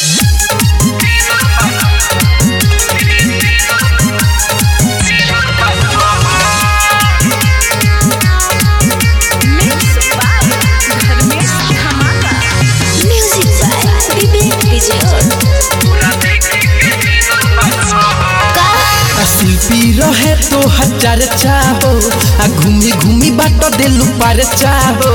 Mixed by Dharmesh Dhamaka. Music by Vivek Vijay. आ शिल्पी रहे तो हजार चाहो आ घूमी घूमी बाट देलू पार चाहो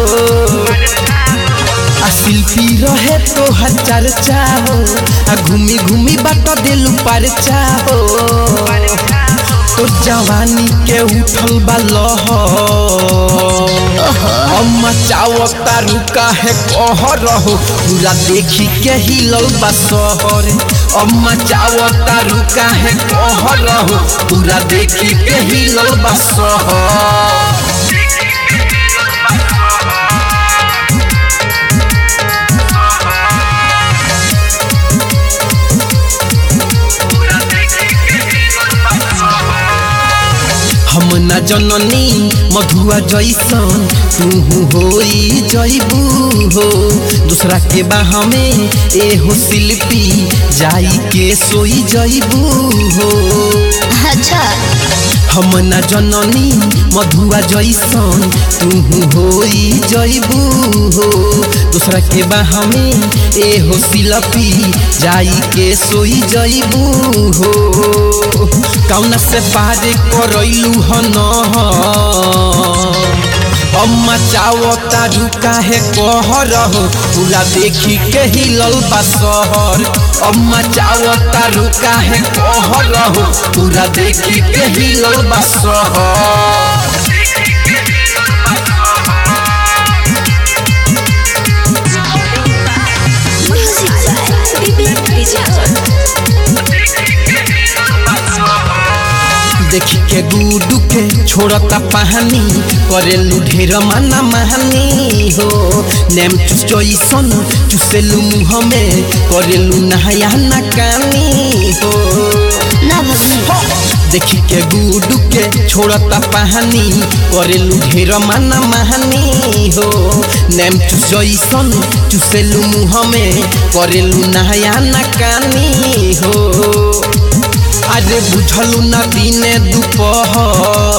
आ शिल्पी रहे तो हजार चाहो आ घूमी घूमी बाट देलू पार चाहो तो जवानी के उठल बा लहर अम्मा चावक तारू काहे कह रहो पूरा देखी के हिलल बा शहर अम्मा चावक तारू काहे कह रहो पूरा देखी के हिलल बा शहर हम न जननी मधुआ जैसन तू होई जैबू हो दूसरा के बाह में एहो शिल्पी जाई के सोई जैबू हो अच्छा हम न जननी मधुआ जैसन तू होई जैबू हो दूसरा के बाह में एहो शिल्पी जाई के सोई जैबू हो कौना से पार करैलू हन अम्मा चावो तारू काहे कह रहो पूरा देखी के हिलल बा शहर अम्मा चावो तारू काहे कह रहो पूरा देखी के हिलल बा शहर Music by Vivek Vijay. देखी के गुडू के छोड़ता पहानी करेलू ढेर माना महानी हो नेम चुचैसन चुसेलू मुँह में करेलू नहाया ना कानी हो ना भगनी देखी के गुडू के छोड़ता पहानी करेलू ढेर माना महानी हो नेम चुचैसन चुसेलू मुँह में करेलू नहाया ना कानी हो अरे बुझलू न दिने दुपहर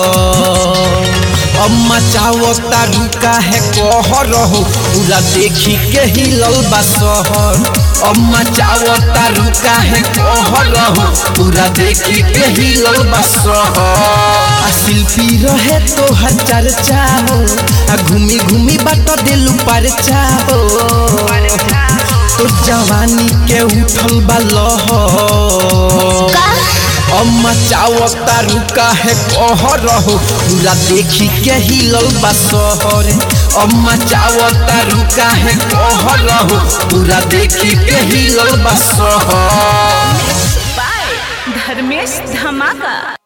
अम्मा चावो तारू काहे कह रहो पूरा देखी के हिलल बा शहर अम्मा चावो तारू काहे कह रहो पूरा देखी के हिलल बा शहर आ शिल्पी रहे तो हजार चाहो आ घूमी घूमी बाट देलू पार चाहो तो जवानी के उठल बा लहर का अम्मा चावक तारू काहे कह रहो पूरा देखी के हिलल बा शहर अम्मा चावक तारू काहे कह रहो पूरा देखी के हिलल बा शहर By Dharmesh Dhamaka.